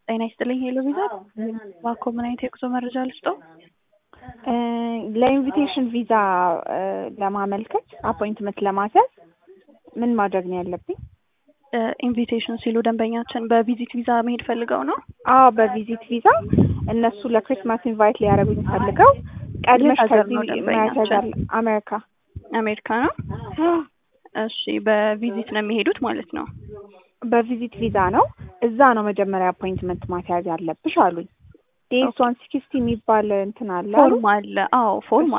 ጤና ይስጥልኝ ሄሎ ቪዛ እባክዎ ምን አይነት የጉዞ መረጃ ልስጠው? ለኢንቪቴሽን ቪዛ ለማመልከት አፖይንትመንት ለማስያዝ ምን ማድረግ ነው ያለብኝ? ኢንቪቴሽን ሲሉ ደንበኛችን በቪዚት ቪዛ መሄድ ፈልገው ነው? አዎ በቪዚት ቪዛ እነሱ ለክሪስማስ ኢንቫይት ሊያደርጉኝ ፈልገው ቀድመሽ የት ሀገር ከዚህ ነው ደንበኛችን? መያዝ አሜሪካ አሜሪካ ነው። እሺ በቪዚት ነው የሚሄዱት ማለት ነው። በቪዚት ቪዛ ነው። እዛ ነው መጀመሪያ አፖይንትመንት ማስያዝ ያለብሽ አሉኝ። ዴስ ዋን ሲክስቲ የሚባል እንትን አለ አሉ። ፎርም አለ። አዎ ፎርም